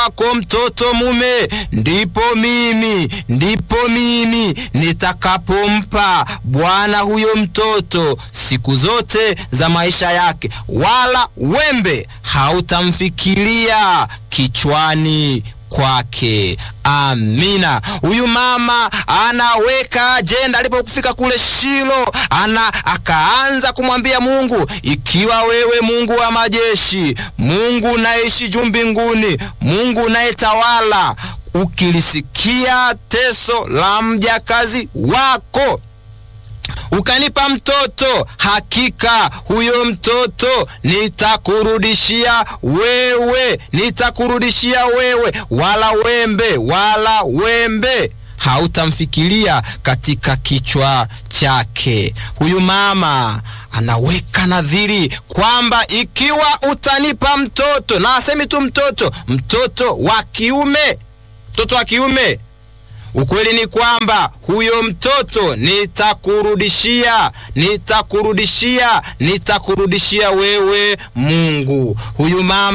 wako mtoto mume, ndipo mimi ndipo mimi nitakapompa Bwana huyo mtoto siku zote za maisha yake, wala wembe hautamfikiria kichwani kwake. Amina. Huyu mama anaweka ajenda. Alipofika kule Shilo, ana akaanza kumwambia Mungu, ikiwa wewe Mungu wa majeshi, Mungu unaishi juu mbinguni, Mungu unayetawala, ukilisikia teso la mjakazi wako ukanipa mtoto, hakika huyo mtoto nitakurudishia wewe, nitakurudishia wewe, wala wembe wala wembe hautamfikiria katika kichwa chake. Huyu mama anaweka nadhiri kwamba ikiwa utanipa mtoto, na asemi tu mtoto, mtoto wa kiume, mtoto wa kiume Ukweli ni kwamba huyo mtoto nitakurudishia, nitakurudishia, nitakurudishia wewe Mungu. Huyu mama